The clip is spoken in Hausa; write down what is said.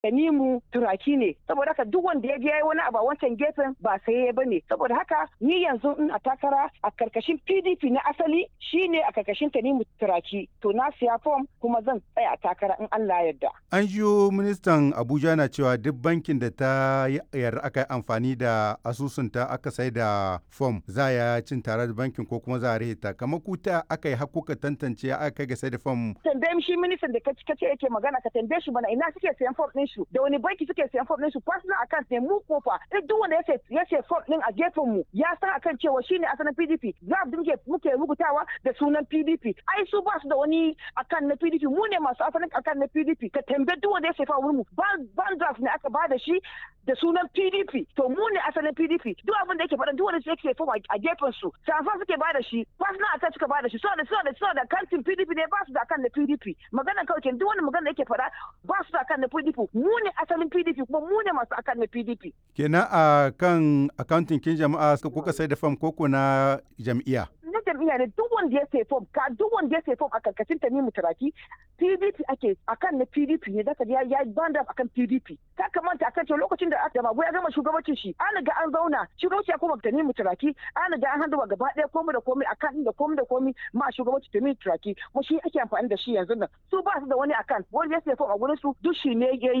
Tanimu turaki ne saboda haka duk wanda ya je yayi wani abu a wancan gefen ba sai ba ne saboda haka ni yanzu in a takara a karkashin PDP na asali shine a karkashin Tanimu turaki to na siya fom kuma zan tsaya takara in Allah yarda. An jiyo ministan Abuja na cewa duk bankin da ta yarda aka yi amfani da asusunta aka sai da fom za ya cin tare da bankin ko kuma za a rihita kamar kuta aka yi hakuka tantance aka kai ga sai da fom. Tambaye shi ministan da ka ce yake magana ka tambaye shi bana ina suke sayan fom ɗin su da wani banki suke sayan fom ɗin su personal account ne mu kofa duk wanda ya ya ce fom ɗin a gefen mu ya san akan cewa shine asalin PDP za mu muke rubutawa da sunan PDP ai su ba su da wani akan na PDP mu ne masu asalin akan na PDP ka tambaye duk wanda ya sefa wurin mu ban draft ne aka ba da shi da sunan PDP to mu ne asalin PDP duk abin da yake faɗa duk wanda yake sefa a gefen su safa suke ba da shi personal attack suka ba da shi so da so da so da kantin PDP ne ba su da akan na PDP magana kawai duk wani magana da yake faɗa ba su da akan na PDP mu ne asalin PDP kuma mu ne masu akan na PDP kenan a kan accounting kin jama'a kuka sai da fam koko na jam'iyya na jam'iyya ne duk wanda ya sai fom ka duk wanda ya sai fom a karkashin ta mu turaki PDP ake akan na PDP ne da ya ya banda akan PDP ka kamanta akan cewa lokacin da aka mago ya gama shugabancin shi an ga an zauna shugabanci ya koma ta mu turaki an ga an handuwa gaba ɗaya komai da komai akan da komai da komai ma shugabanci ta mu turaki mu shi ake amfani da shi yanzu nan su ba su da wani akan wanda ya sai fom a gurin su duk shi ne ya